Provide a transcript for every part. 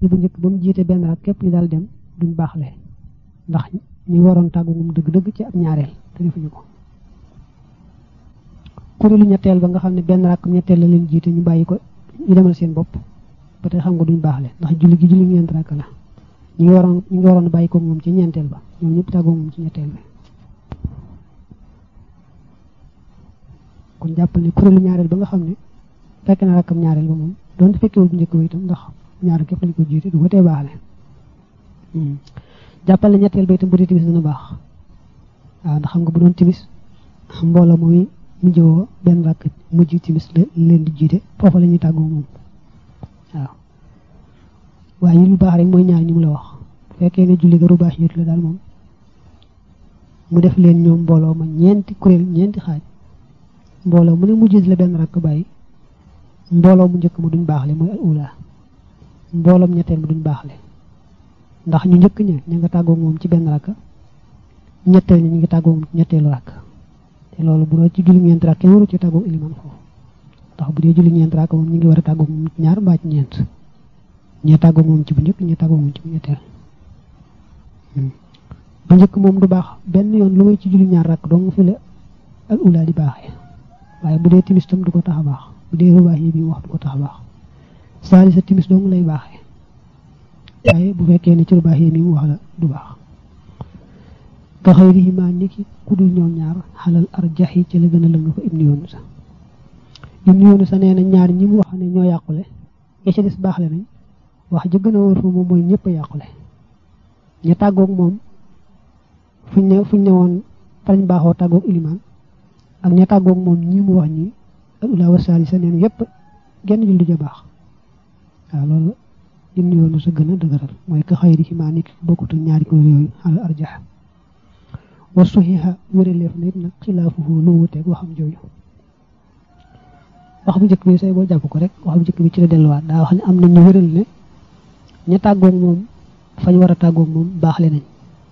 bu njëkk ba mu jiite benn rak képp ñu daal dem duñ baaxle ndax ñi waroon tàggu moom dëgg-dëgg ci ab ñaareel te defuñu ko kuréelu ñetteel ba nga xam ne benn rakk ñetteel la leen jiite ñu bàyyi ko ñu demal seen bopp ba tey xam nga duñ baaxle ndax julli gi julli ñeent rakk la ñi ngi waroon ñi ngi waroon bàyyi ko moom ci ñeenteel ba ñoom ñëpp tàggoo moom ci ñetteel bi kon jàppal ne kuréelu ñaareel ba nga xam ne fekk na rakkam ñaareel ba moom doonte fekkewul bu njëkk ba itam ndax ñaar képp lañ ko jiite du ko tee baaxle jàppal ne ñetteel ba itam bu dee timis dana baax waaw ndax xam nga bu doon timis mbooloo mooy mu jëwoo benn rakk mujj timis la leen di jiite foofa la ñuy tàggoo moom waaw waaye yi lu baax rek mooy ñaar ñi mu la wax bu fekkee ne julli ga rubaax yit la daal moom mu def leen ñoom mbooloo ma ñeenti kuréel ñeenti xaaj mbooloo mu ne mu jiite la benn rakk bàyyi mbooloo mu njëkk ma duñ baaxle mooy al ula mbooloom ñetteel ma duñ baaxle ndax ñu njëkk ña ña nga tàggoo moom ci benn rakk ñetteel ñi ñu ngi tàggoo moom ci ñetteelu rakk te loolu bu doon ci julli ñeent rakk kenn waru ci tàggoo iliman foofu ndax bu dee julli ñeent rakk moom ñu ngi war a tàggoo moom ñaar mbaa ci ñeent ñee tàggoo moom ci bu njëkk ñee tàggoo moom ci bu ñetteel bu njëkk moom du baax benn yoon lu may ci julli ñaar rakk dong fi la al ula di baaxee waaye bu dee timis tam du ko tax a baax bu dee rubaax yi bi wax du ko tax a baax saali sa timis dong lay baaxee waaye bu fekkee ne ci rubaax yi mi mu wax la du baax ka xayrihima niki ku dul ñoom ñaar xalal arjaxi ci la gën a lëng fa ibnu yoonu sa ibnu yoonu sa nee na ñaar ñi mu wax ne ñoo yàqule ya ca des baaxle nañ wax ja gën a wóor fa moom mooy ñëpp a yàqule ña tàggoog moom fuñ ne fuñ ne woon farañ baaxoo tàggoog ilimaan ak ña tàggoog moom ñi mu wax ñi al ula wa salisa neen yépp genn julli ja baax waaw loolu ibnu yoonu sa gën a dëgëral mooy ka xayrihima niki bokkutu ñaari ko yooyu xalal arjax wa suxiha wéreleef na it nag xilaafuhu lu wuteeg waxam jooju wax bu njëkk bi say boo jàpp ko rek wax bu njëkk bi ci la delluwaat daa wax ne am na ñu wéral ne ña tàggoog moom fañ war a tàggoog moom baaxle nañ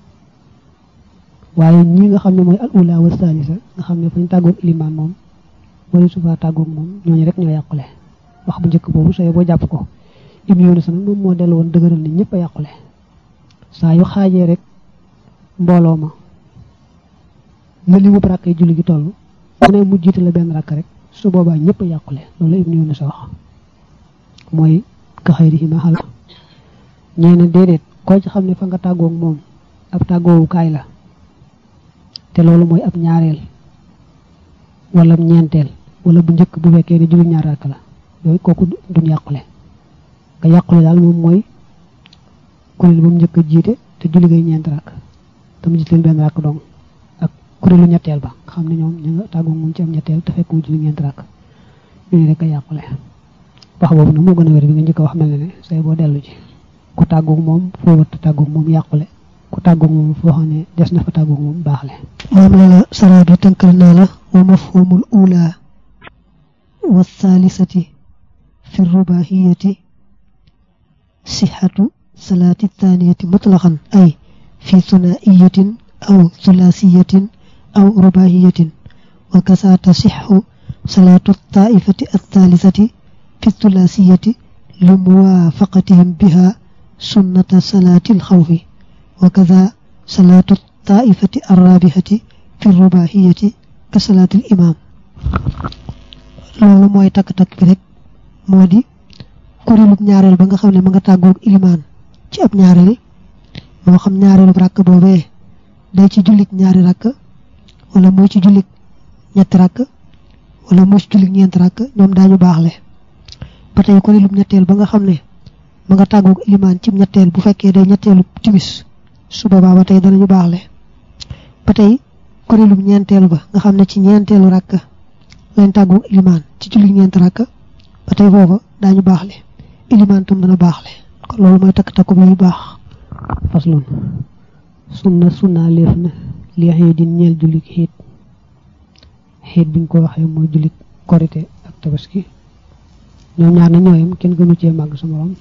waaye ñi nga xam ne mooy al ula wa salisa nga xam ne fañ tàggoog ilimaan moom wala sufa tàggoog moom ñooñu rek ñoo yàqule wax bu njëkk boobu say boo jàpp ko ibnu yoonu sa nag moom moo dellu woon dëgëral ne ñëpp a yàqule saa yu xaajee rek mbooloo ma na li mu rakk yi julli gi toll mu ne mu jiite la benn rakk rek su boobaa ñëpp a yàqule loolu ibnu yoonu sa wax mooy ka xayrihima xala ñee na déedéet koo ci xam ne fa nga tàggoog moom ab tàggoowukaay la te loolu mooy ab ñaareel wala ñeenteel wala bu njëkk bu fekkee ne julli ñaar rakk la yooyu kooku duñ yàqule nga yàqule daal moom mooy kuréel ba mu njëkk a jiite te julli ngay ñeent rakk te mu jiite leen benn rakk dong ak kuréelu ñetteel ba nga xam ne ñoom ñu nga tàggoog moom ci am ñetteel te fekk mu julli ñeent rakk ñooñu rek a yàqule wax boobu nag moo gën a wér bi nga njëkk a wax mel ne ne say boo dellu ji ku tàggoog moom foo wërta tàggoog moom yàqule ku tàggoog moom foo xam ne des na fa tàggoog moom baaxle moom la la sara bi tënkal naa la wa mafhumul ula wa thalithati fi rubahiyati sixatu salaati thaniyati mutlaqan ay fi thunaiyatin aw thulaasiyatin aw rubahiyatin wa kasa tasixu salaatu taifati althalithati fi thulaasiyati li muwaafaqatihim biha sunnata salaati alxawfi wa kada salaatu taifati arrabihati fi rubahiyati ka salaati alimaam loolu mooy takk-takk bi rek moo di kuréelub ñaareel ba nga xam ne ma nga tàggoog ilimaan ci ab ñaareel moo xam ñaareelub rakk boobee day ci jullit ñaari rakk wala mooy ci jullit ñetti rakk wala mooy ci jullit ñeenti rakk ñoom daañu baaxle ba tey kuréelub ñetteel ba nga xam ne ma nga tàggoog ilimaan ci ñetteel bu fekkee day ñetteelu timis su boobaa ba tey danañu baaxle ba tey kuréelub ñeenteel ba nga xam ne ci ñeenteelu rakk lañ tàggoog ilimaan ci jullit ñeenti rakk ba tey foofa daañu baaxle ilimaan tam dana baaxle kon loolu mooy takk takku bi yu baax faslun sunna sunna leef na li xëy di ñeel jullit xiit xiit biñ ko waxee mooy jullit korite ak tabaski ñoom ñaar na ñooyam kenn gënu cee màgg sa morom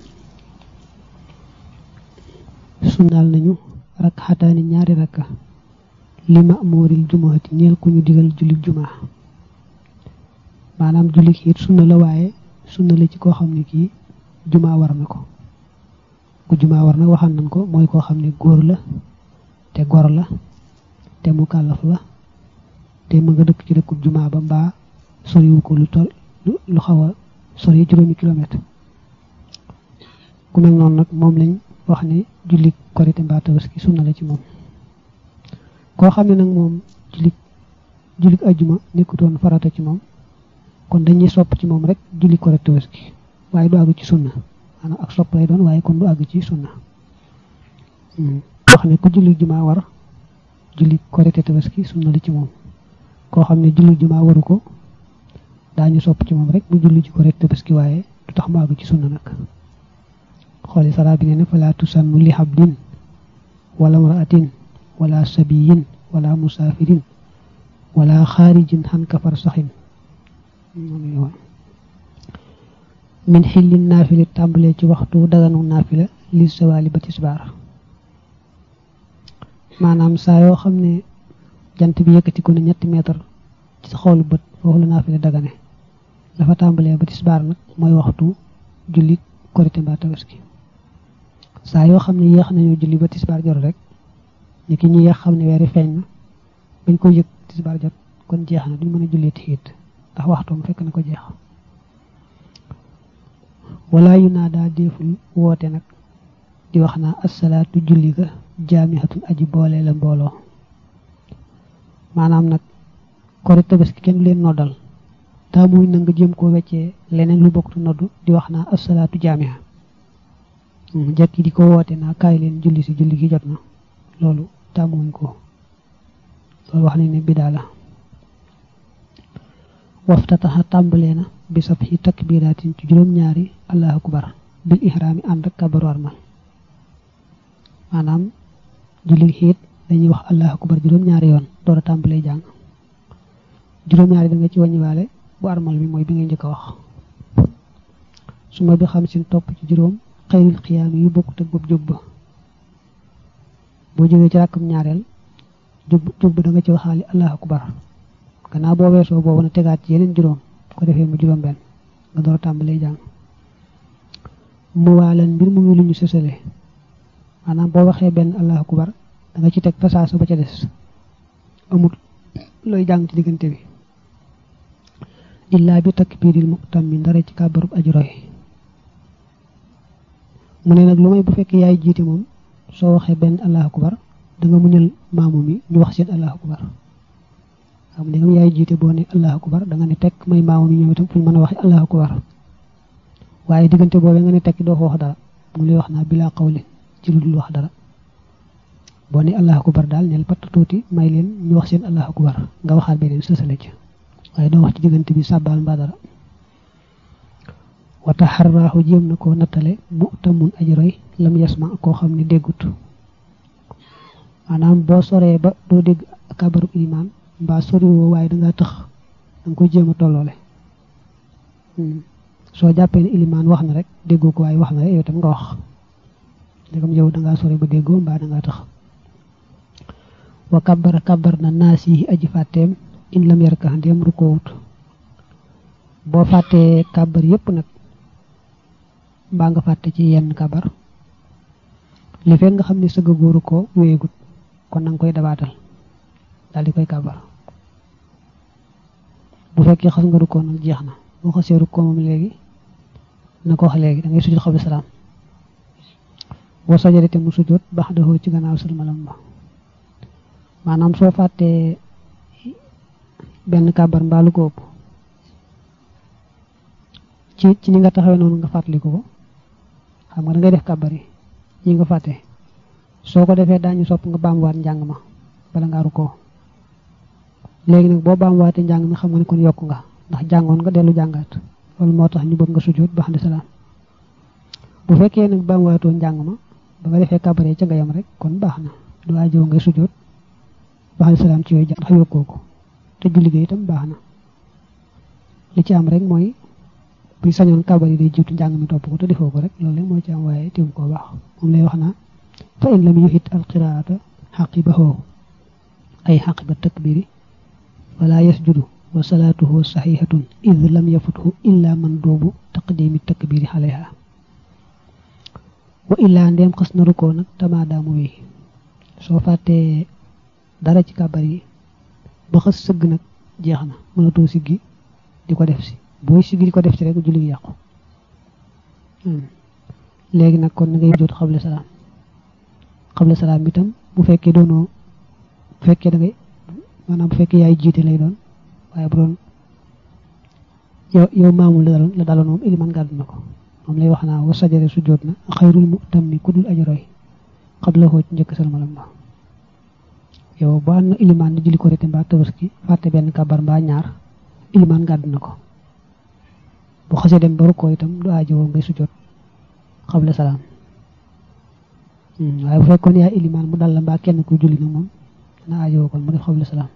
sunnaal nañu rak xataani ñaari rakka li ma mooril jumaati ñeel ku ñu digal jullit jumaa maanaam jullit xiit sunna la waaye sunna la ci koo xam ne kii jumaa war na ko ku jumaa war nag waxaan nañ ko mooy koo xam ne góor la te gor la te mu kàllaf la te mu nga dëkk ci dëkkub jumaa ba mbaa soriwu ko lu tol lu xaw a sori juróomi kilomètre ku mel noonu nag moom lañ wax ne julli korite mbaa tabaski sunna la ci moom koo xam ne nag moom julli julli ajjuma nekkutoon farata ci moom kon dañuy sopp ci moom rek julli korite tabaski waaye du àgg ci sunna maanaam ak sopp lay doon waaye kon du àgg ci sunna wax ne ku julli jumaa war julli korite tabaski sunna la ci moom koo xam ne julli jumaa waru ko daañu sopp ci moom rek mu julli ci korite tabaski waaye du tax mu àgg ci sunna nag xooli saraa bi ne ne falaa tusannu li habdin wala mraatin wala sabiyin wala musaafirin wala xaarijin xan kafar saxin min xillin naafila tàmbalee ci waxtu daganu naafila li sawaali ba tisbaar maanaam saa yoo xam ne jant bi yëkkati ko ne ñetti mètre ci sa xoolu bët foofu la naafila dagane dafa tàmbalee ba tisbaar nag mooy waxtu julli korite mbaa tabaski saa yoo xam ne yéex nañoo julli ba tisbaar jot rek ni ki ñu yéex xam ne weeri feeñ na bañ ko yëg tisbaar jot kon jeex na duñ mën a jullee tiit ndax waxtoom fekk na ko jeex wala yu naa daa déeful woote nag di wax naa assalaatu julli ga jaamihatun aji boole la mbooloo maanaam nag korite tabaski kenn du leen noddal daa muy na nga jéem koo weccee leneen lu bokktu noddu di wax naa assalaatu jaamiha jekki di ko woote naa kaay leen julli si julli gi jot na loolu tàmmuwuñ ko loolu wax nañ ne bidaa la waftataxa tàmbalee na bi sab xi takbiraatin ci juróom-ñaari allahu akbar bil ihraami ànd ak kabaru armal maanaam julli xiit dañuy wax allahu akbar juróom-ñaari yoon door a tàmbalee jàng juróom-ñaari da nga ci wàññiwaale bu armal bi mooy bi ngay njëkk a wax su ma bi xam sin topp ci juróom xayril xiyaam yu bokkut ak bopp jóg ba boo jógee ci ràkkam ñaareel jóg jóg ba da nga ci waxaali allahu akbar gannaaw boo weesoo boobu na tegaat ci yeneen juróom ko defee mu juróom benn nga door a tàmbalee jàng mu waalan mbir mu lu ñu sësale maanaam boo waxee benn allahu akbar da nga ci teg fasaasa ba ca des amul looy jàng ci diggante bi illaa bi takbiiril muqtam mi ndara ci kàbbarub aji roy mu ne nag lu may bu fekkee yaay jiite moom soo waxee benn allahu akbar da nga muñal maamu mi ñu wax seen allahu akbar xam ne nga yaay jiite boo ne allahu akbar da nga ne tekk may maamu mi ñoom itam fu ñu mën a waxee allahu akbar waaye diggante boobee nga ne tekk doo ko wax dara mu lay wax naa bilaa qawlin ci lu dul wax dara boo ne allahu akbar daal neel patt tuuti may leen ñu wax seen allahu akbar nga waxaat beneen sësale ci waaye doo wax ci diggante bi sàbbaal mbaa dara wata xarraaxu jéem na koo nattale mu tamun aji roy lam yasma koo xam ne déggut maanaam boo soree ba doo dégg kabaru ilimaan mbaa soriwoo waaye dangaa tëx danga koy jéem a tolloole soo jàppee ne ilimaan wax na rek déggoo ko waaye wax na rek yow tam nga wax ndegam yow dangaa sore ba déggoo mbaa dangaa tëx wa kabara kabar na naas yi aji fàtteem in lam yarka ndéem rukoowut boo fàttee kabar yépp nag mbaa nga fàtte ci yenn kabar li fekk nga xam ne sëgg góoru ko wéyegut kon na nga koy dabaatal daal di koy kabar bu fekkee xas nga rukkoo nag jeex na boo xasee rukkoo moom léegi na ko wax léegi da ngay sujjóot xabla salaam boo sajadete mu sujjóot baax daxoo ci gannaaw salmalam ba maanaam soo fàttee benn kabar mbaalu ko ëpp ci ci ni nga taxawee noonu nga fàttaliku ko xam nga da ngay def kabar yi yi nga fàtte soo ko defee daañu sopp nga baamuwaat njàng ma bala nga rukkoo léegi nag boo baamuwaatee njàng mi xam nga ne kon yokk nga ndax jàngoon nga dellu jàngaat loolu moo tax ñu bëgg nga sujjóot ba xam ne salaam bu fekkee nag baamuwaatoo njàng ma ba nga defee kabar yi ca nga yam rek kon baax na du ajoo ngay sujjóot ba xam ne salaam ci yooyu jàng ndax yokkoo ko te julli gi itam baax na li ci am rek mooy buy sañoon kabar yi day jiitu njàng mi topp ko te defoo ko rek loolu rek moo ci am waaye teewu koo baax moom lay wax naa fa in lam yuhit alqiraata xaqibahu ay xaqiba takbiri wala yasjudu wa salaatuhu saxihatun id lam yafuthu illa man doobu taqdimi takbiri xaleha wa illaa ndeem xas na rukkoo nag tamaadaamu wi soo fàttee dara ci kàbbar yi ba xas sëgg nag jeex na mënatoo siggi di ko def si booy siggi di ko def si rek julli gi yàqu léegi nag kon na ngay jot xable salaam xable salaam itam bu fekkee doonoo bu fekkee da ngay maanaam bu fekkee yaay jiite lay doon waaye bu doon yow yow maamul la daloon la daloon moom iliman gàddu na ko moom lay wax naa wa sajare su jot na xayrul mu tam mi ku dul ajaroy xable xoo ci njëkk salmalam ba yow ba na iliman di julli ko rete mbaa tabaski fàtte benn kabar mbaa ñaar iliman gàddu na ko bu xasee dem ba rukkoo itam du aajowoo ngay su jot xable salaam waaye bu fekkoon yaay iliman mu dal la mbaa kenn ku julli nag moom dana aajowoo kon mu def xable salaam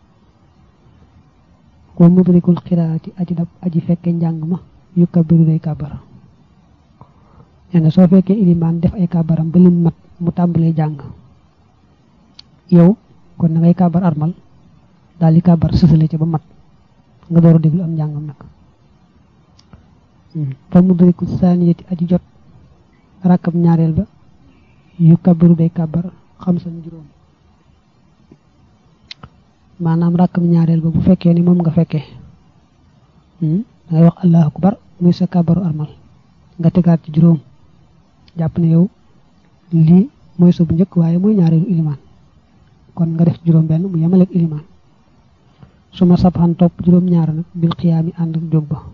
wa mudrikul xiraati aji dab aji fekke njàng ma yu kabiru day kàbbar nee na soo fekkee iliman def ay kàbbaram ba lim mat mu tàmbalee jàng yow kon na ngay kàbbar armal daal di kàbbar sësale ci ba mat nga door a déglu am njàngam nag fa mudrikul saaniyati aji jot rakkam ñaareel ba yu kabiru day kàbbar xam san juróom maanaam rakkam ñaareel ba bu fekkee ni moom nga fekkee dangay wax allahu akbar muy sa kàbbaru armal nga tegaat ci juróom jàpp ne yow lii mooy sa bu njëkk waaye mooy ñaareelu ilimaan kon nga def juróom benn mu yemaleeg ilimaan su ma sabxan topp juróom ñaar nag bil xiyaami ànd ak jóg ba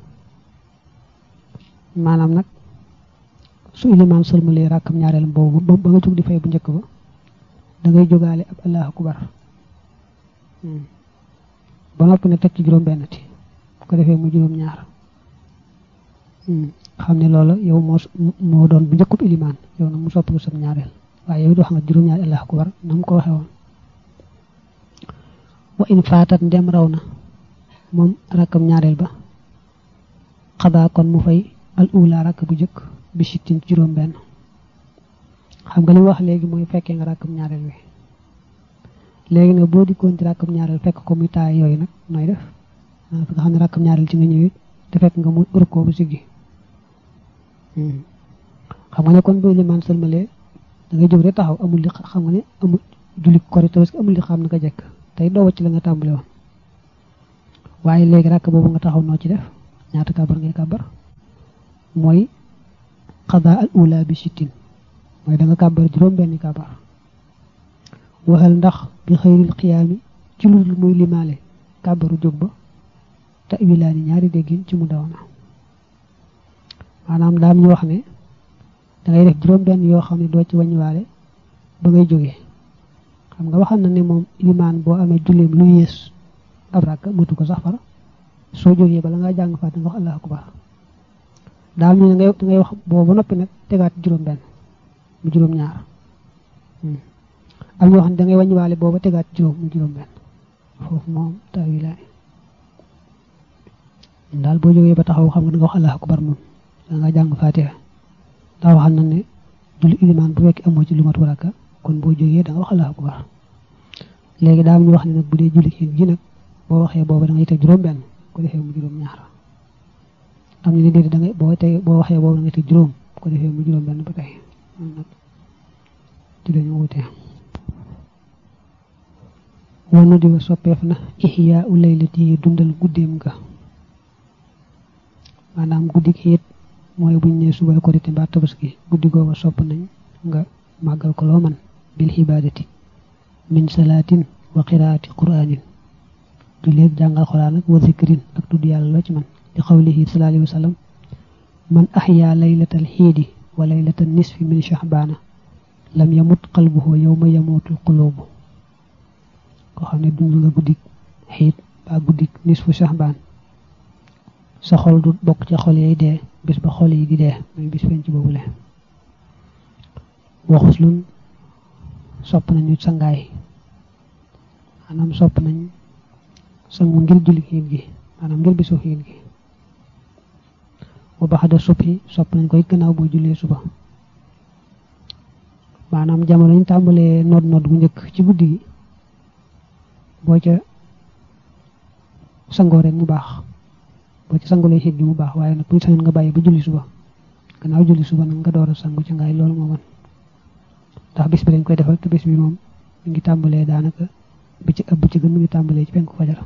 maanaam nag su ilimaan sëlmalee rakkam ñaareel boobu ba nga jóg di fay bu njëkk ba da ngay jógaale ab allahu akbar ba noppi ne teg ci juróom benn ti bu ko defee mu juróom ñaar xam ne loola yow moo moo doon bu njëkkub ilimaan yow nag mu soppi sam ñaareel waaye yow doo xam nga juróom ñaari allahu akbar na mu ko waxee woon wa in faatat ndem raw na moom rakkam ñaareel ba xadaa kon mu fay al ula rakk bu njëkk bi sittin ci juróom benn xam nga li wax léegi mooy fekkee nga rakkam ñaareel wi léegi nag boo dikkoon ci rakkam ñaareel fekk ko muy taay yooyu nag nooy def fi nga xam ne rakkam ñaareel ci nga ñëwee te fekk nga mu rukkoo bu siggi xam nga ne kon boo limaan sëlmalee da ngay jóg rek taxaw amul li xam nga ne amul julli kori tabaski amul li xam na nga jekk tey doo wacc la nga tàmbale woon waaye léegi rakk boobu nga taxaw noo ci def ñaata kabar ngay kabar mooy xadaa al ula bi sittin mooy da nga kabar juróom benni kabar waxal ndax bi xëyril xiyaami ci lu dul muy limaale kàbbaru jóg ba te wilaani ñaari déggin ci mu daw na maanaam daam ñu wax ne dangay def juróom benn yoo xam ne doo ci wàññiwaale ba ngay jógee xam nga waxal na ne moom limaan boo amee julleem lu yées ab rakk matu ko sax far soo jógee bala ngaa jàng faat nga wax allahu akbar daam ñu ne ngay dangay wax boobu ba noppi nag tegaat juróom benn mu juróom ñaar am ñoo xam ne da ngay wàññiwaale booba tegaat juróom mu juróom benn foofu moom taawilaay daal boo jógee ba taxaw xam nga da nga wax allahu akbar moom da nga jàng faatiha ndax waxal na ne julli ilimaan bu fekk amoo ci lu mat waraka kon boo jógee da nga wax allahu akbar léegi daal ñu wax ne nag bu dee julli xiin gi nag boo waxee booba da ngay teg juróom benn ko defee mu juróom ñaar am ñu ne déedéet da ngay boo teg boo waxee booba da ngay teg juróom ko defee mu juróom benn ba tey nag ci lañu wutee wanu di wa soppeef na ihyaa u laylati dundal guddeem ga maanaam guddi gi it mooy buñ ne suba korite mbaa tabaski guddi googa sopp nañ nga màggal ko loo man bil xibaadati min salaatin wa qiraati quraanin du léeg jàngal xuraan ak wa zikrin ak tudd yàlla loo ci man di xawlihi sallallahu alayhi wa sallam man ahyaa laylatal xiidi wa laylatal nisfi min shahbaana lam yamut qalbuhu yawma yamutul qulubu koo xam ne dund nga guddik xiit ba guddik nisfu shahbaan sa xol du bokk ca xol yi dee bis ba xol yi di dee muy bis penc boobule waxus lun sopp nañu sangaay maanaam sopp nañ sangu ngir julli xiit gi maanaam ngir bisu xiit gi wa baxada subhi sopp nañ koy gannaaw boo jullee suba maanaam jamono ñu tàmbalee nodd nodd gu njëkk ci guddi gi boo ca sangoo rek mu baax boo ci sangulee xiit gi mu baax waaye nag bu sañoon nga bàyyi ba julli suba gannaaw julli suba nag nga door a sangu ci ngaay loolu moo man ndax bis bi dañ koy defal te bis bi moom mi ngi tàmbalee daanaka bi ci ëpp ci gën mi ngi tàmbalee ci penku fajar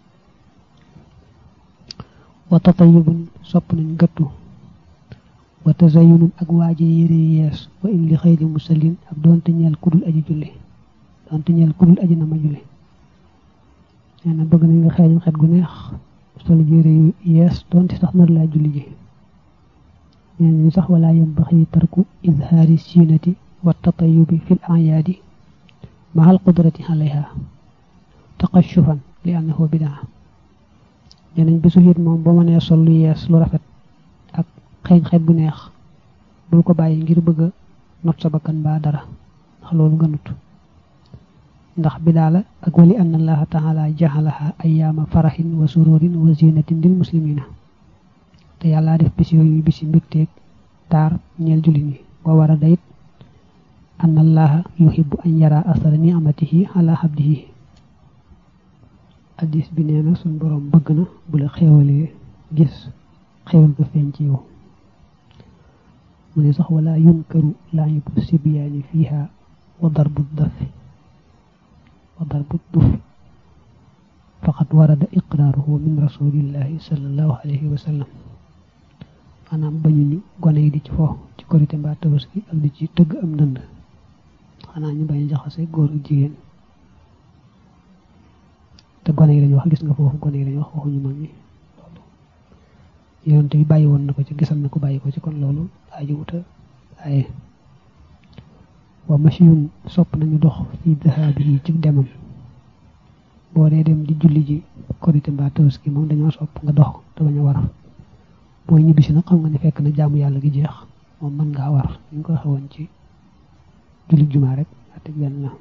wa tatayubun sopp nañ gëttu wa tazayunun ak waaje yére yees wa in li xëyri musallin ak doonte ñeel kudul aji julli doonte ñeel kudul aji na ma julli nee na bëgg nañ nga xeeñu xet gu neex sol yére yu yees doonte sax nar laa julli ji nee nañu sax wala yambaxi tarku izhaari siinati wa tatayubi fil ayaadi مع القدرة عليها تقشفا لأنه بدعة ñeneen bisu xiit moom boo mënee sol lu yees lu rafet ak xeeñ xeet bu neex bul ko bàyyi ngir bëgg a not sa bakkan baa dara ndax loolu nga nut ndax bidaa la ak wali anna allaha taala jaxalaha ayaama faraxin wa sururin wa zinatin lil muslimina te yàlla def bis yooyu bisi mbégteeg taar ñeel jullit ñi wa war a dayit anna allaha yuhibbu an yara asara ni'matihi ala abdihi addis bi nee na suñ boroom bëgg na bu la xéewalee gis xéewal ga feeñ ci yow mu ne sax wala yunkaru laayibu sibyaani fiiha wa darbu dafi wa darbu dufi faqad warada iqraaruhu min rasulillahi sallallahu alayhi wa sallam maanaam bañu ñu gone yi di ci fo ci korité mbaa tabaski ak di ci tëgg am ndënd xanaa ñu bañ a jaxase góor ak jigéen te gone yi lañu wax gis nga foofu gone yi lañu wax waxuñu mag ñi loolu yonent bi bàyyi woon na ko ci gisal na ko bàyyi ko ci kon loolu aji wuta waaye wa machiyun sopp nañu dox fi dahaabi yi ci demam boo dee dem di julli ji korité mbaa tabaski moom dañoo sopp nga dox te bañ a war booy ñibbisi nag xam nga ne fekk na jaamu yàlla gi jeex moom mën ngaa war ñu ko xewoon ci julli jumaa rek ate benn la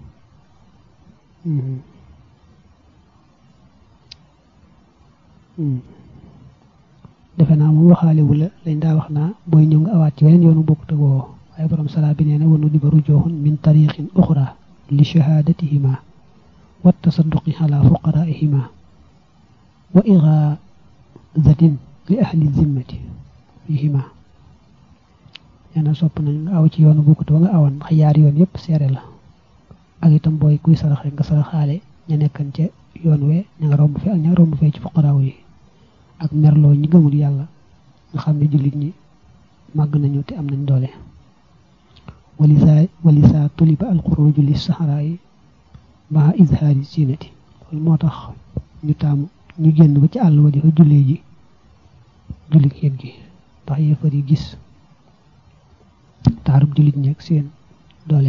defe naa moom waxaale wu la lañ daa wax naa booy ñëw nga awaat ci weneen yoonu bokkut ak woo waaye borom salaa bi nee na wanu di ba rujooxun min tariqin uxra li shahadatihima wa tasadduqi ala fuqaraihima wa ixaadatin li ahli zimmati fihima nee na sopp nañ nga aw ci yoonu bokkut ba nga awan ndax yaari yoon yépp seere la ak itam booy kuy sarax rek nga saraxaale ña nekkan ca yoon we ña nga romb fi ak ña nga romb fee ci fuqaraaw yi ak merloo ñi gëmul yàlla nga xam ne jullit ñi màgg nañu te am nañ doole walisa walisa tuliba alxuruju li saxaraa yi maa izhaari siinati loolu moo tax ñu taamu ñu génn ba ci àll wa di fa jullee ji julli xiit gi ndax yéefar yi gis taarub jullit ñi ak seen doole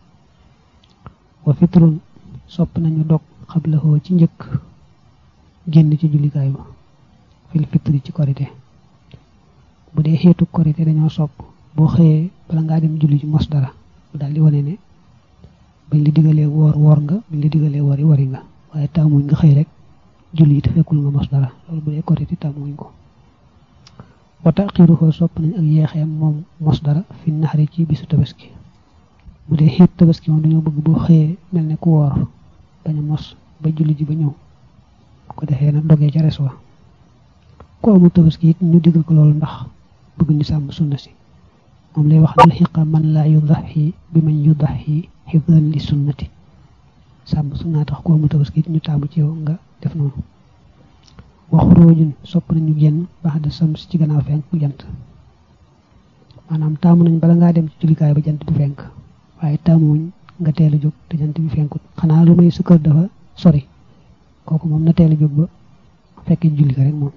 wa fitrun sopp nañu dog xablahoo ci njëkk génn ci jullikaay ba fil fitri ci korité bu dee xeetu korité dañoo sopp boo xëyee bala ngaa dem julli ci mos dara bu daal di wane ne bañ la digalee woor woor nga bañ la digalee wori wari nga waaye taamuñ nga xëy rek julli yi te fekkul nga mos dara loolu bu dee korité taamuñ ko wa taxiruhu sopp nañ ak yeexeem moom mos dara fi naxari ci bisu tabaski bu dee xiit tabaski moom dañoo bëgg boo xëyee mel ne ku woor bañ a mos ba julli ji ba ñëw bu ko defee nag dogee ca res wa ku amul tabaski it ñu digal ko loolu ndax bëgg ñu sàmm sunna si moom lay wax dal xiqa man laa yudaxi bi man yudaxi xifdan li sunnati sàmm sunna tax ku amul tabaski it ñu taamu ci yow nga def noonu waxuroojun sopp nañu génn baax de sams ci gannaaw fenk bu jant maanaam taamu nañ bala ngaa dem ci jullikaay ba jant bi fenk waaye taamuwuñ nga teel a jóg te jant bi fenkut xanaa lu may sa kër dafa sori kooku moom na teel a jóg ba fekkee julli ka rek moom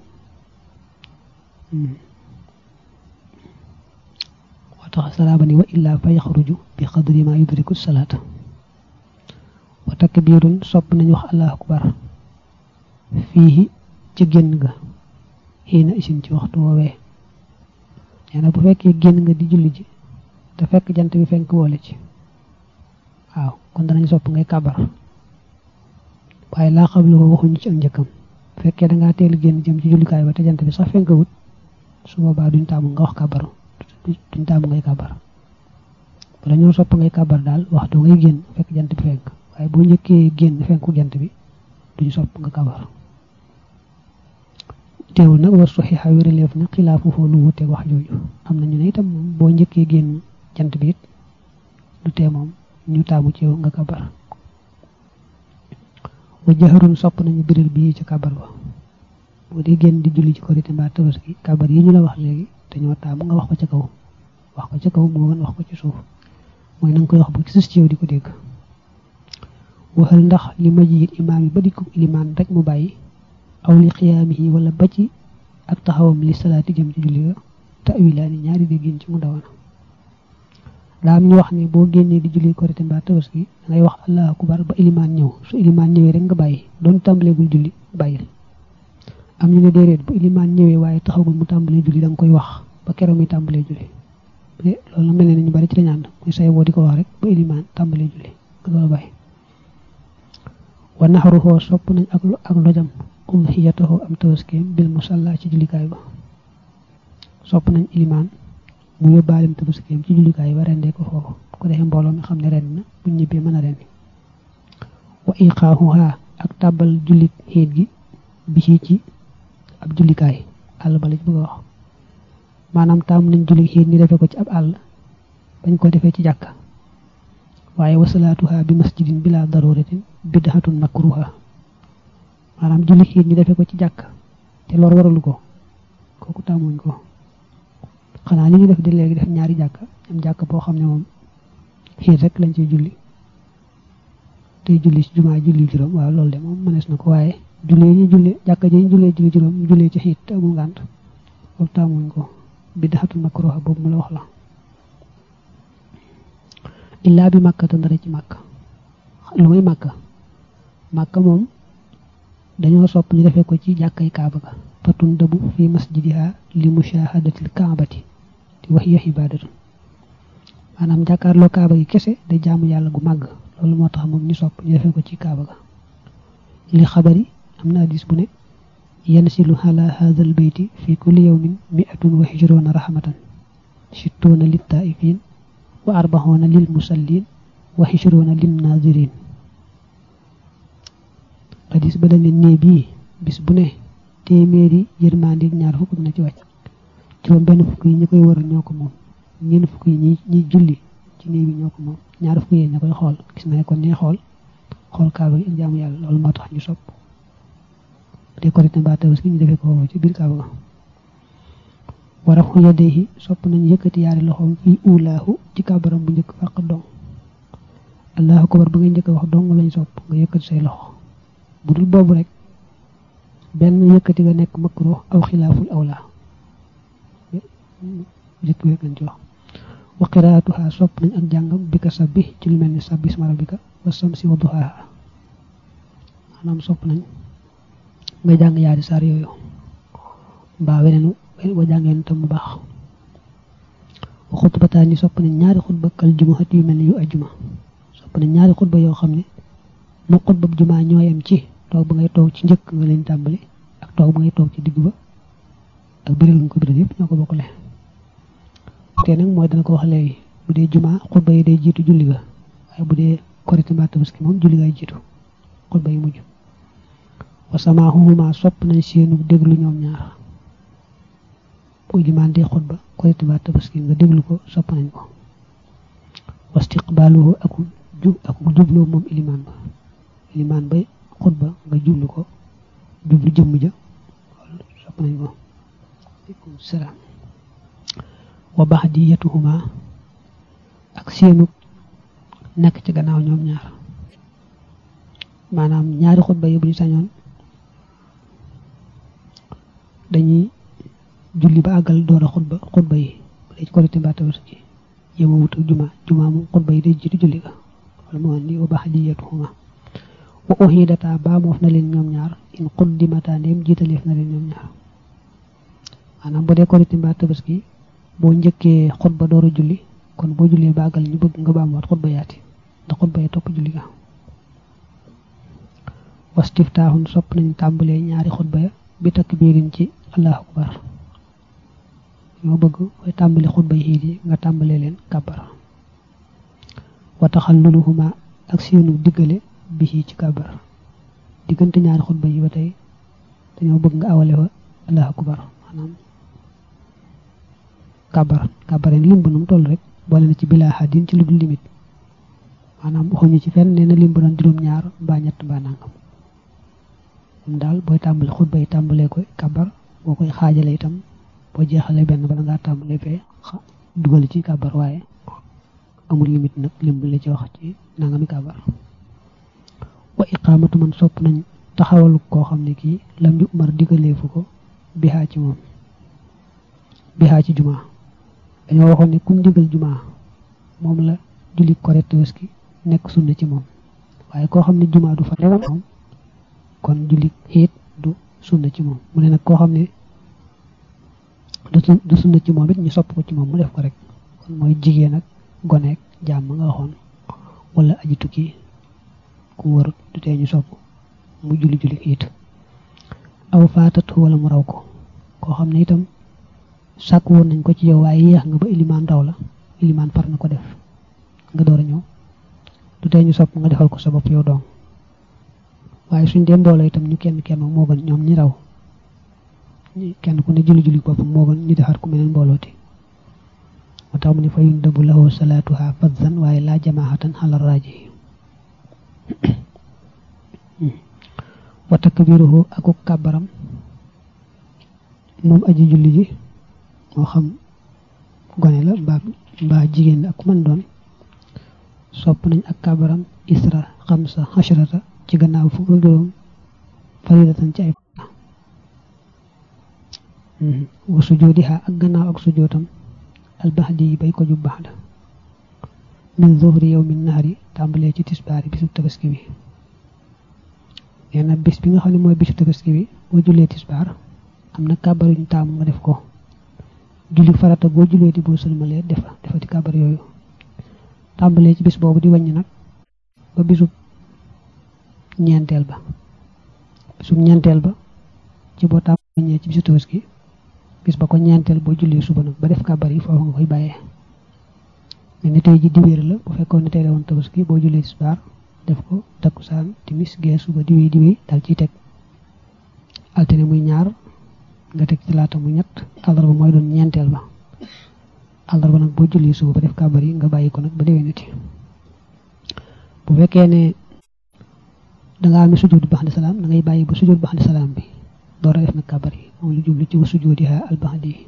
moo tax salaaba ni wa illaa fa yaxruju bi xadri ma yudriku salaata wa takbiirun sopp nañu wax allahu akbar fii ci génn ga xiina isin ci waxtu woowee nee na bu fekkee génn nga di julli ji te fekk jant bi fenk boole ci waaw kon danañ sopp ngay kabar waaye laa xam lu waxuñu ci ak njëkkam bu fekkee da ngaa teel génn jëm ci jullikaay ba te jant bi sax fenk wut su boobaa duñ taamu nga wax kabar duñ taamu ngay kabar bala ñoo sopp ngay kabar daal waxtu ngay génn fekk jant bi fenk waaye boo njëkkee génn fenku jant bi duñ sopp nga kabar teewul nag war suxixa wéraleef na xilaafu foo lu wuteeg wax jooju am na ñu ne itam moom boo njëkkee génn jant bi it du tee moom ñu taamu ci yow nga kabar wa jaxarun sopp nañu biral bii ci kabar ba boo dee génn di julli ci korite mbaa tabaski kabar yi ñu la wax léegi dañoo taamu nga wax ko ca kaw wax ko ca kaw moo gën wax ko ci suuf mooy na nga koy wax ba sus ci yow di ko dégg waxal ndax li ma jiit imaam yi ba di ko ilimaan rek mu bàyyi aw li xiyaamihi wala ba ci ak taxawam li salaati jëm ci julli ga tawilaani ñaari déggin ci mu dawana daa am ñu wax ne boo génnee di julli korite mbaa tabaski da ngay wax allahu akbar ba ilimaan ñëw su ilimaan ñëwee rek nga bàyyi doon tàmbaleegul julli bàyyil am ñu ne déedéet bu ilimaan ñëwee waaye taxawul mu tàmbalee julli da nga koy wax ba keroog mi tàmbalee julli loolu mel ne ñu bari ci lañu ànd muy say boo di ko wax rek ba ilimaan tàmbalee julli nga doon bàyyi wa naxaruhoo sopp nañ ak ak lojam udhiyatahu am tabaskeem bil musalla ci jullikaay ba sopp nañ ilimaan mu yóbbaalem tabaskeem ci jullikaay ba rendee ko foofu ko defee mbooloo mi xam ne ren na bu ñibbee mën a rendi wa iqaahuha ak tàbbal jullit xiit gi bi ci ci ab jullikaay àll ba la ci bëgg a wax maanaam taamu nañ julli xiit ni defee ko ci ab àll bañ ko defee ci jàkka waaye wasalaatuha bi masjidin bila daruratin bidhatun makruha maanaam julli xiit ñi defee ko ci jàkk te lor waralu ko kooku tàmmuñ ko xanaa li ñu def di léegi def ñaari jàkk am jàkk boo xam ne moom xiit rek lañ ciy julli tey julli ci jumaa julli juróom waaw loolu de moom mënees na ko waaye jullee ñu jullee jàkka ji ñu jullee julli juróom ñu jullee ci xiit te amul ngànt boobu tàmmuñ ko bidhatun makruha boobu mu la wax la illaa bi màkka te ndara ci màkk lu may màkka màkka moom dañoo sopp ñu defee ko ci jàkkay kaaba ga fatun dëbu fi masjidiha li mushahadatil kaabati di wax yox ibadatun maanaam jàkkaarloo kaaba gi kese day jaamu yàlla gu màgg loolu moo tax moom ñu sopp ñu defee ko ci kaaba ga li xabari am na hadis bu ne yansilu ala hadal beyti fi kulli yawmin mi'atun wa hijruna rahmatan sittuuna lit taifin wa arbaxoona lil musallin wa hijruna lin nazirin hadis ba dañ ne nee bii bis bu ne téeméeri yërmande ñaar fukk na ci wàcc juróom benn fukk yi ñi koy wër ñoo ko moom ñeent fukk yi ñi ñi julli ci néeg bi ñoo ko moom ñaar fukk yi ña koy xool gis na ne kon ñuy xool xool kaaba gi ak jaamu yàlla loolu moo tax ñu sopp de korite mbaa tabaski ñu defee ko foofu ci biir kaaba ga warafu yadayhi sopp nañ yëkkati yaari loxoom fii ulaahu ci kàbbaram bu njëkk fàq dong allahu akbar ba ngay njëkk wax dong lañ sopp nga yëkkati say loxo bu dul boobu rek benn yëkkati nga nekk makruh aw xilaaful awla njëkk wéeg lañ ci wax wa qiraatuha sopp nañ ak jàngam bi ka sabbi ci lu mel ni sabbi isma rabbika wa samsi wa duhaaha maanaam sopp nañ nga jàng yaari saar yooyu mbaa weneen wa jàngeen tam mu baax wa xutbataan yi sopp nañ ñaari xutba kal jumaat yu mel ni yu ajjuma sopp nañ ñaari xutba yoo xam ne moo xutba jumaa ñooyam ci toog ba ngay toog ci njëkk nga leen tàmbali ak toog ba ngay toog ci digg ba ak biral nga ko biral yëpp ñoo ko bokkale te nag mooy dana ko wax léegi bu dee jumaa xutba yi day jiitu julli ga waaye bu dee korite mbaa tabaski moom julli gaay jiitu xutba yi mujj wa samaahuhuma sopp nañ seenu déglu ñoom ñaar bu ilimaan dee xutba korite mbaa tabaski nga déglu ko sopp nañ ko wastiqbaaluhu ak jub ak jubloo moom ilimaan ba ilimaan bay xutba nga jublu ko jublu jëmm ja loolu sopp nañ ko aleykum salaam wa baxdiyatuhuma ak seenu nekk ci gannaaw ñoom ñaar maanaam ñaari xutba yi bu ñu sañoon dañuy julli ba àggal door a xutba xutba yi bu dee ci korite mbaa tabaski yema wut ak juma juma moom xutba yi day jiitu julli ga wala moo andi wa baxdiyatuhuma wa uhidata baa moof na leen ñoom ñaar in quddimata ndéem jiitaleef na leen ñoom ñaar maanaam bu dee korite mbaa tabaski boo njëkkee xutba door a julli kon boo jullee ba àggal ñu bëgg nga baamuwaat xutba yaati ndax xutba yi topp julli ga wastiftaaxun sopp nañ tàmbalee ñaari xutba ya bi takbiirin ci allahu akbar ñoo bëgg koy tàmbali xutba yi xiit yi nga tàmbalee leen kàbbar wa taxalluluhuma ak seenu diggale bi ci kàbbar diggante ñaari xutba yi ba tey dañoo bëgg nga awale fa allahu akbar maanaam kabar kabare lim ba num toll rek boole na ci bila hadin ci lu dul limite maanaam waxuñu ci fenn nee na lim ba doon juróom ñaar mbaa ñett mbaa nangam moom daal booy tàmbale xutba yi tàmbalee koy kabar boo koy xaajale itam boo jeexalee benn bala ngaa tàmbalee fee dugal ci kabar waaye amul limite nag lim bu la ci wax ci nangami kabar wa iqaamatu man sopp nañ taxawal koo xam ne kii lam yu umar digaleefu ko bihaa ci moom bihaa ci jumaa dañoo waxoon ne kum digal jumaa moom la julli korite tabaski nekk sunna ci moom waaye koo xam ne jumaa du fa newoon moom kon julli xiit du sunna ci moom mu ne nag koo xam ne du sunna ci moom it ñu sopp ko ci moom mu def ko rek kon mooy jigéen ak goneek jàmm nga waxoon wala aji tukki ku warut du tee ñu sopp mu julli julli xiit aw faatat wala mu raw ko koo xam ne itam sàkk woon nañ ko ci yow waaye yéex nga ba ilimaan raw la ilimaan far na ko def nga door a ñëw du tee ñu sopp nga defal ko sa bopp yow doom waaye suñ dee mbooloo itam ñu kenn kenn moo gën ñoom ñi raw kenn ku ne julli julli boppam moo gën ñu defar ku meneen mboolooti moo tax mu ne fa yun dëbu lahu salaatuha fadzan waaye laa jamaahatan xala raaji wa takbiruhu akuk kàbbaram moom aji julli ji moo xam gone la mbaa mbaa jigéen la ak man doon sopp nañ ak kàbbaram isra xamsa xashrata ci gannaaw fukk ak juróom faridatan ci ay wa sujoodiha ak gannaaw ak sujootam albaxdi yi bay ko ju baxda min zuhri yow min nahari tàmbalee ci tisbaari bisu tabaski bi nee na bis bi nga xam ne mooy bisu tabaski bi boo jullee tisbaar am na kàbbar yuñ taamu nga def ko julli farata boo jullee di boo sëlmalee defa defati kàbbar yooyu tàmbalee ci bis boobu di wàññi nag ba bisu ñeenteel ba bisu ñeenteel ba ci boo tàmbalee ci bisu tabaski bis ba ko ñeenteel boo jullee suba nag ba def kàbbar yi foofu nga koy bàyyee mais ni tey ji diwéer la bu fekkoon ne tey la woon tabaski boo jullee tisbaar def ko takkusaan timis gee suba diwéy diwéy dal ciy teg altine muy ñaar nga teg ci laata mu ñett àllarba mooy doon ñeenteel ba àllarba nag boo jullee suba ba def kàbbar yi nga bàyyi ko nag ba déwénati bu fekkee ne dangaa amee sujjóot baxdi salaam da ngay bàyyi ba sujjóot baxdi salaam bi door a def nag kàbbar yi moom lu jublu ci wa sujjóodiha al baxdi yi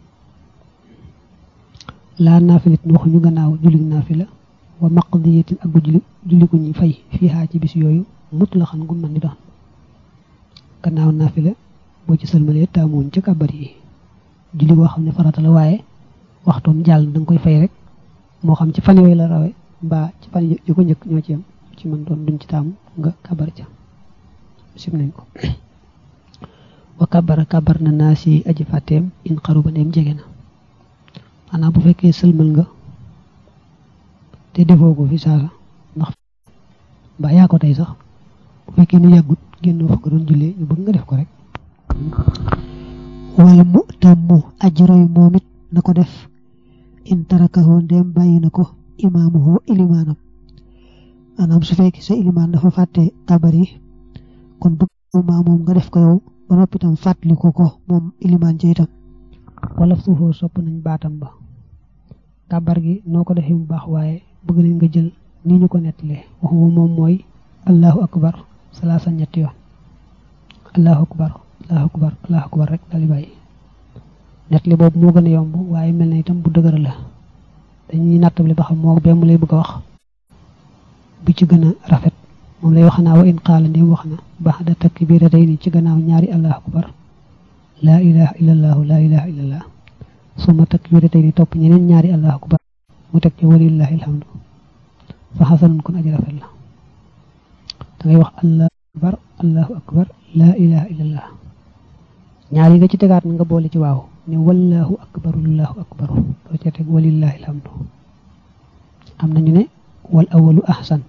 laa naafilit waxuñu gannaaw julli naafila wa maqdiyatin ak gu julli julli gu ñuy fay fiihaa ci bis yooyu mut la xam gu mën di doon gannaaw naafila boo ci sëlmalee taamuñ ca kàbbar yi julli boo xam ne farata la waaye waxtoom jàll da nga koy fay rek moo xam ci fan yooyu la rawe mbaa ci fan yu ko njëkk ñoo ci yam ci mën doon duñ ci taamu nga kàbbar ca sim nañ ko wa kàbbara kàbbar na naa si aji fàtteem in xaru ba ndeem jege na maanaam bu fekkee sëlmal nga te defoo ko fi saasa ndax mbaa yaa ko tey sax bu fekkee ni yàggut génnoo fa ko doon jullee ñu bëgg nga def ko rek wal mu tammu aji roy moom it na ko def in tarakahu ndem bàyyi na ko imaamuhu ilimaanam maanaam su fekkee sa ilimaan dafa fàtte kabar yi kon bëgg maa moom nga def ko yow ba noppi tam fàttali ko ko moom ilimaan ci itam wala suufoo sopp nañ baatam ba kabar gi noo ko defee mu baax waaye bëgg nañ nga jël ni ñu ko nettalee waxuma moom mooy allahu akbar salaasa ñetti yoon allahu akbar allahu akbar allahu akbar rek dali bàyyi nettali boobu moo gën a yomb waaye mel na itam bu dëgër la dañuy nattable ba xam moo benn lay bëgg a wax bi ci gën a rafet moom lay wax naa wa in qaala ndim wax na baxda takbiratayni ci gannaaw ñaari allahu akbar laa ilaha illallahu laa ilaha illallah suma takbiratayni topp ñeneen ñaari allahu akbar mu teg ci walillahi alhamdu fa xasanun kon aji rafet la da ngay wax allahu akbar allahu akbar laa ilaha illallah ñaar yi nga ci tegaat na nga boole ci waaw ne wallahu akbar allahu akbar doo ca teg walillahi alhamdu am nañu ne wal awalu ahsan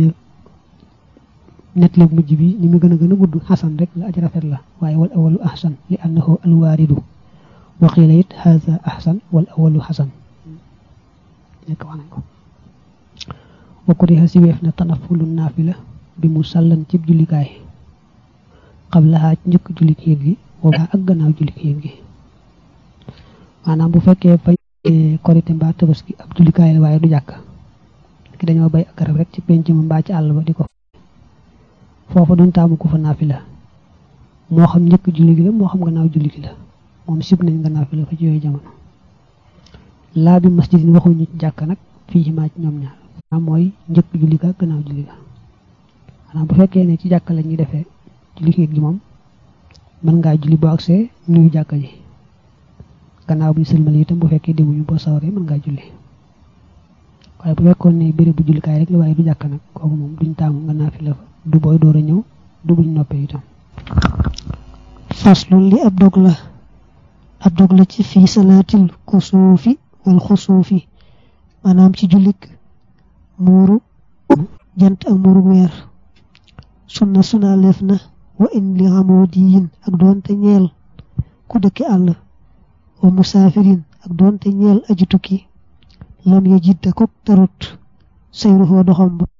nettali bu mujj bi ni mu gën a gën a gudd xasan rek la aji rafet la waaye wal awalu ahsan li annahu alwaaridu wa qiila it haza ahsan wal awalu xasan nekk wax nañ ko wa kuriha si weef na tanafulu naafila bi mu sàllan cib jullikaay qablaha njëkk julli xiit gi boobaa ak gannaaw julli yéen gi maanaam bu fekkee fañ korité mbaa tabaski ab jullikaay la waaye du jàkk ki dañoo bay ak garab rek ci penc ma mbaa ci àll ba di ko foofa duñ taamu ko fa naafila moo xam njëkk julli gi la moo xam gannaaw julli gi la moom sib nañ nga naafila fa ci yooyu jamono laa bi masjid yi waxuñu ci jàkk nag fii ci maa ci ñoom ñaar maanaam mooy njëkk julli ga gannaaw julli ga maanaam bu fekkee ne ci jàkk la ñuy defee julli gi moom mën ngaa julli boo agsee nuyu jàkka ji gannaaw bu ñu sëlmal itam bu fekkee demuñu boo sawaree mën ngaa julli waaye bu fekkoon ne béréb bu jullikaay rek la waaye du jàkk nag kooku moom duñ taamu nga naafila fa du booy door a ñëw du buñ noppee itam faslun li ab dog la ab dog la ci fii salaatil kusuufi wal xusuufi maanaam ci jullik muuru jant ak muuru weer sunna suna leef na wa in li xamoodiyin ak doonte ñeel ku dëkki àll wa musaafirin ak doonte ñeel aji tukki lam ya jidda ko tarut sayruhoo doxam ba